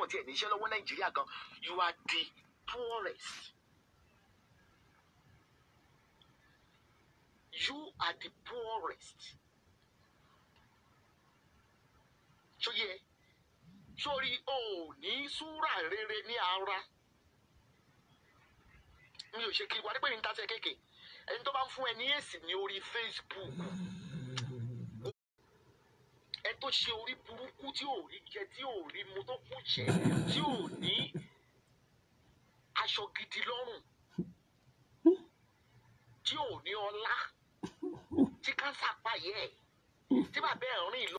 tiẹ̀ níṣẹ́ lọ́wọ́ nàìjíríà gan you are the poorest. you are the poorest. sóyè sórí o ò ní súrà rere ní ara mi ò ṣe kí wà nígbà yìí ń tasẹ̀ kéèké ẹni tó bá ń fún ẹ ní èsì ní orí Facebook ẹ tó ṣe orí burúkú tí ò rí jẹ tí ò rí mu tó kù jẹ tí ò ní aṣọ gidi lọ́rùn tí ò ní ọlá tí kánsà pààyẹ ẹ tí bàbá ẹ rìn lọ.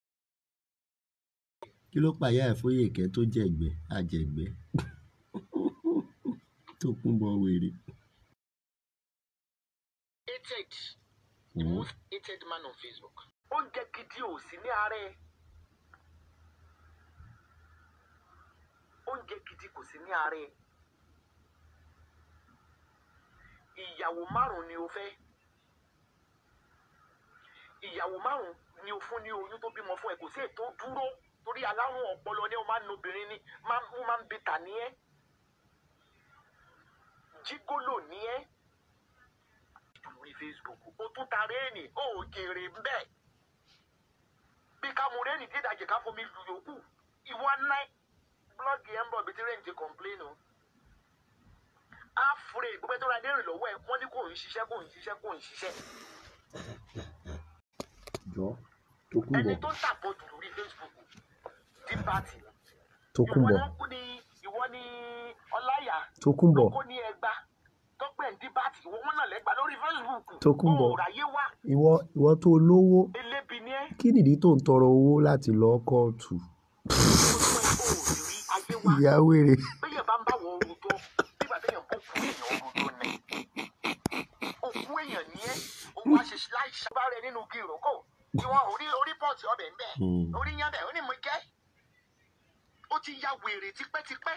kí ló pàyà ẹ̀ Fóyèkẹ́ tó jẹ̀gbẹ́ àjẹ̀gbẹ́ tó kún bọ wèrè. hated the Mm. most hated man on Facebook. oúnjẹ gidi ò sí ní ara ẹ oúnjẹ gidi kò sí ní ara ẹ ìyàwó márùn ni o fẹ́ ìyàwó márùn ni o fún ní oyún tó bímọ fún ẹ kò sí ètò dúró torí alárùn ọpọlọ ni o máa ń nobìnrin ni máa ń máa ń bìtà ní ẹ jígólò ní ẹ lórí Facebook o tún ta réènì o ò jèrè ń bẹ́ẹ̀ bí ká mu réènì tí ìdajì ká fomi lu yòókù ìwọ ná blọọgì ẹ ń bọ̀ bí tí réènì ti complain o afre gbogbo tó ra dé rìn lọ́wọ́ ẹ wọ́n ní kò ń ṣiṣẹ́ kò ń ṣiṣẹ́ kò ń ṣiṣẹ́ jọ tó kún ẹni bọ tó ń tàpọ̀jù lórí Facebook di pati tó kún ìwọ bọ náà kú ni ìwọ ni ọláyà tó kún bọ lóko ní ẹgbà tó pẹ̀ ń díbàtì ìwọ wọn náà lẹ́gbà lórí Facebook Tókunbọ̀. o ò ráyé wá ìwọ ìwọ tó lówó elébi ní ẹ kí nìdí tó ń tọrọ owó láti lọ kóòtù tó fún ẹ o ò rí ayé wá ìyá wèrè bẹ́yẹn bá ń bá wọn orun tó nígbà téèyàn kó kú èèyàn orun tó ní òkú èèyàn ní ẹ òun àṣeṣe láìṣe bá rẹ nínú igi ìrókò tí wọn orí orí pọ́ọ̀tì ọbẹ̀ ń bẹ̀ Hmm. orí yán bẹ̀ ó ní mo jẹ́ ó ti ya wèrè tipẹ́tipẹ́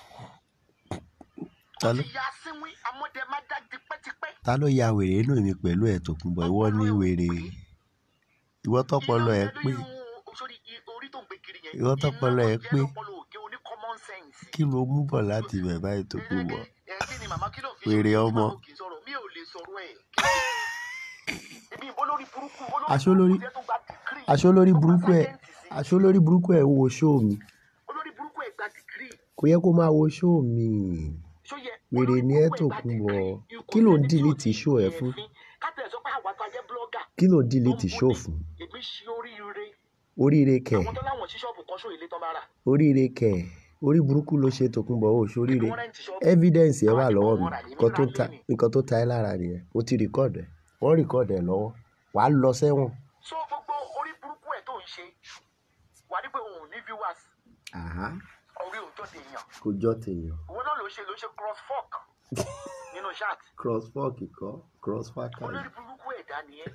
ta ó ló ti ya sínwín amọ́dẹ́mádá tipẹ́tipẹ́ ta ló ya wèrè inú mi pẹ̀lú ẹ̀ tó kún bọ ìwọ ní wèrè ìwọ tọpọlọ ẹ pé sórí orí tó ń gbé kiri yẹn Ìwọ tọpọlọ ẹ pé. lọ́pọlọ òkè oní common sense kí ló mú bọ̀ láti ibẹ̀ báyìí tó kún bọ ẹ kí ni màmá kí ló fi Wèrè ṣe ọmọ. kí n sọ̀rọ̀ mi ò lè sọ̀rọ̀ ẹ̀ ibi ìbò lórí burúkú Aṣọ lórí- burúkú tó gba dìgírì aṣọ lórí tó gba burúkú ẹ sáyẹ́ǹsì sí. aṣọ lórí burúkú ẹ wo ṣóò mi olórí burúkú ẹ̀ gba dìgírì kò yẹ kó máa wo ṣóò mi ṣó yẹ Wèrè olórí ni ẹ́ burúkú ẹ̀ gba Tòkunbọ̀. dìgírì. Kí ló ń Ikú delete ẹni tí ò show ẹ ní fún? ẹ̀fín. ká tẹ̀ sọ pé àwa tá a jẹ́ blọ́gà kí ló delete tó ń ṣóò bọ̀ fún ní èmi ṣe oríire oríire kẹ àwọn tó láwọn sí ṣọ́ọ̀bù kan ṣó ilé tán bá rà oríire kẹ orí burúkú ló ṣe Tòkunbọ̀ ó ṣoríire wọ́n rẹ́ǹtì ṣọ́ọ̀bù evidence ẹ Àwọn wà àti lọ́wọ́ bọ̀ mi wọ́n rà ní nǹkan tó mìíràn ta lónìí. nǹkan tó ta ẹ́ lára nìyẹn ó ti rìkọ́ọ̀dù ẹ̀ wọ́n rìkọ́ọ̀dù ẹ̀ lọ́wọ́ wàá lọ sẹ́wọ̀n so gbogbo orí burúkú ẹ̀ tó ń ṣe wà ní pé òun ò ní viewers àhá orí òótọ́ ti yàn kò jọ tèèyàn òun náà ló ṣe ló ṣe cross fork nínú chat cross fork kọ́ cross fork olórí burúkú ẹ̀dá nìyẹn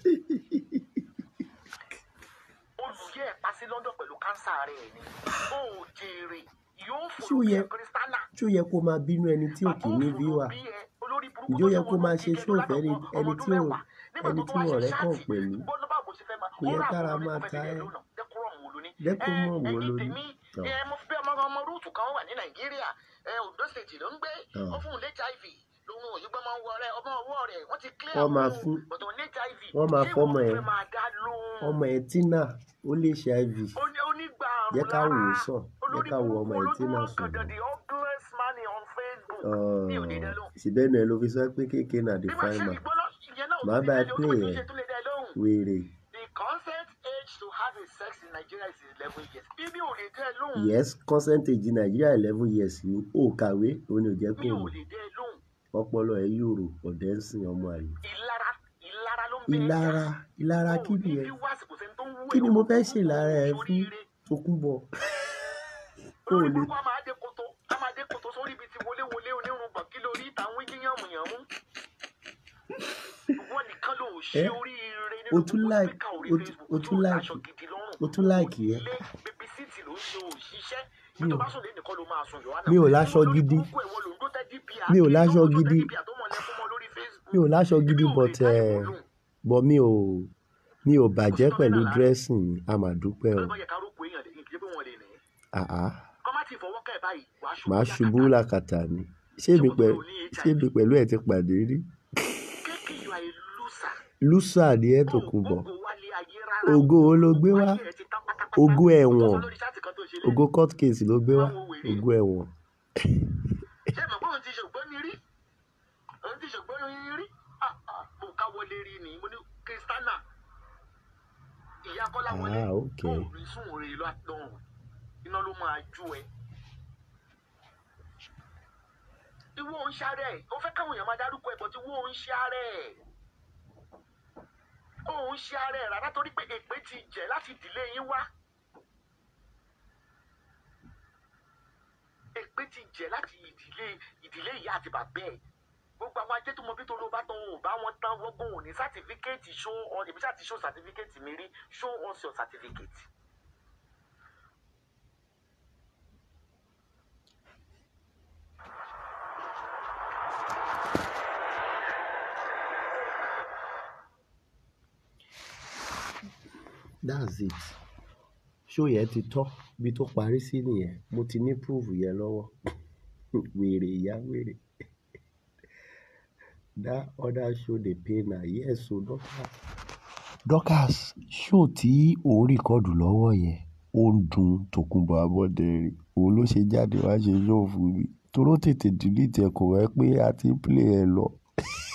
olùyẹ ẹ̀ pa sí London pẹ̀lú kánsà rẹ̀ ni ó ò jèrè yóò Ṣó fòrò bí yẹ- ẹ kírísítánà tí ó yẹ kó máa bínú ẹni tí ò kì í ní viewer Ǹjẹ́ ó yẹ kó máa ṣe show fẹ́ ni- ẹni tí ò- ẹni tí wọn ọ̀rẹ́ kàn pẹ̀lú? Kò yẹ kára máa ta ẹ́. Decorum wo ló ní? Tọ́. ẹ mo fi bí ọmọ ọmọ rúùtù kan wà ní nàìjíríà ẹ Ondo state ló ń gbé Tọ́. ó fún un hiv lòun òyìnbó máa ń wọ rẹ ọmọ ọwọ́ rẹ̀ wọ́n ti clear Wọ́n máa òun, fún- but òun ní hiv wọ́n máa Ṣé fọ́mọ ìwọ ẹ̀. fẹ́ máa dá lóhùn? ọmọ ẹ̀ tínà ó lè ṣe iv Ó ní- onígbà àrùn jẹ́ ká wò ó lára. sàn jẹ́ Olórí ká wo ọmọ ẹ̀ burúkú tínà olójú sàn ọ̀gàndàn, the ugliest man on Facebook. Mi ò ní dá lóhùn. síbẹ̀ náà ló fi sọ pé kéèké náà Bí the màá ṣe fine man ìgbóná ìyẹn náà ò Màá tún bá ẹ lè dá lóhùn, play ó tún ẹ̀. ṣe tún lè dá lóhùn. wèrè The consent age to have a sex in Nigeria is eleven years. Bíbí ò lè dá ẹ lóhùn. yes percentage nàìjíríà eleven years ni ó kàwé òun ò jẹ́ kó Mi ò mọ̀ lè dá ẹ lóhùn. ọpọlọ ẹ̀ yòrò ọ̀dẹ́ ń sìn ọmọ àlè Ìlara ìlara ló ń bẹ ẹ́ ìlara jà. ìlara Ó kí ní ni ẹ viewers, kò sẹ́ni tó ń wú kí ẹ̀, ni mo ó fẹ́ ń ṣe wú lára ẹ fún oríire. Tókunbọ̀ ó olórí lè burúkú a máa dé koto a máa dé koto sórí ibi tí wọléwọlé onírúgbọ̀n kí lórí ìta ń wí yíyànmùyànmú. wọ́n nìkan ló ṣe Ẹ, oríire o nínú tún gbogbo like- spíkà orí o tún- Facebook o tó tún like- aṣọ gidi lọ́rùn. o tún like yẹn. ilé bébí síìtì ló ń ṣe òṣìṣẹ́ Mi ibi tó ò- bá sùn lé nìkan ló máa sùn yọ̀wá mi ò láṣọ gidi. Mi ò láṣọ gidi. mi ò láṣọ gidi but ẹ bọ̀ mi ò mi ò bàjẹ́ pẹ̀lú dressing mi a mà dúpẹ́ o ọlọ́mọ yẹ ká rúkọ èèyàn lè kí pé wọ́n lè nìyẹn. àá kọ́ má ti fọwọ́ kẹ́ ẹ̀ báyìí wàá ṣubú màá ṣubú làkàtà ni ṣé èmi pẹ̀lú ṣé èmi pẹ̀lú ẹ̀ ti pàdé rí kéèkì yọ àyè lùsà lùsà ni ẹ̀ tó kún bọ̀ ògo wálé ayé rárá ògo wo ló gbé wá ayé ẹ̀ ti tán pátápátá ògo ẹ̀wọ̀n Ọ̀tọ̀ lórí ṣáàtì kan tó ṣe lé ògo court case ló gbé wá ògo ẹ̀wọ̀n ṣé mọ̀ pé òun ti ṣògbọ́n ní rí òun ti ṣògbọ́n ní rí Ah, ah, mo ká wọlé rí ni mo ní kristana ìyá kọ́lá wọlé Ah, ok. ó rí sùn rè lọ́dún iná ló máa ju ẹ. ìwọ ń ṣàárẹ̀ ó fẹ́ káwọn èèyàn máa dárúkọ ẹ̀ bọ́ tí wọ́n ń ṣàárẹ̀ ó ń ṣàárẹ̀ rárá torí pé èpè ti jẹ́ láti ìdílé yín wá. èpè ti jẹ́ láti ìdílé ìdílé ìyá àti bàbá ẹ̀ gbogbo àwọn ajé tó mọ bí tó ló bá tán ò bá wọn tán wọ́gbọ́n ò ní sátífíkẹ́ẹ̀tì show on èmi ṣáà ti show sátífíkẹ́ẹ̀tì mi rí show us your certificate. that's it ṣó yẹn ti tọ́ bí tó parí sí nìyẹn mo ti ní proof yẹn lọ́wọ́ wèrè ìyá wèrè that other show dey pay na yes o Dorcas. Dorcas show tí òun rìkọ́dù lọ́wọ́ yẹn ó ń dun Tòkunbọ̀ Abọ́dẹrìn òun ló ṣe jáde wá ṣe show fún mi toró tètè delete ẹ̀ kò wẹ́ pé a ti ń play ẹ̀ lọ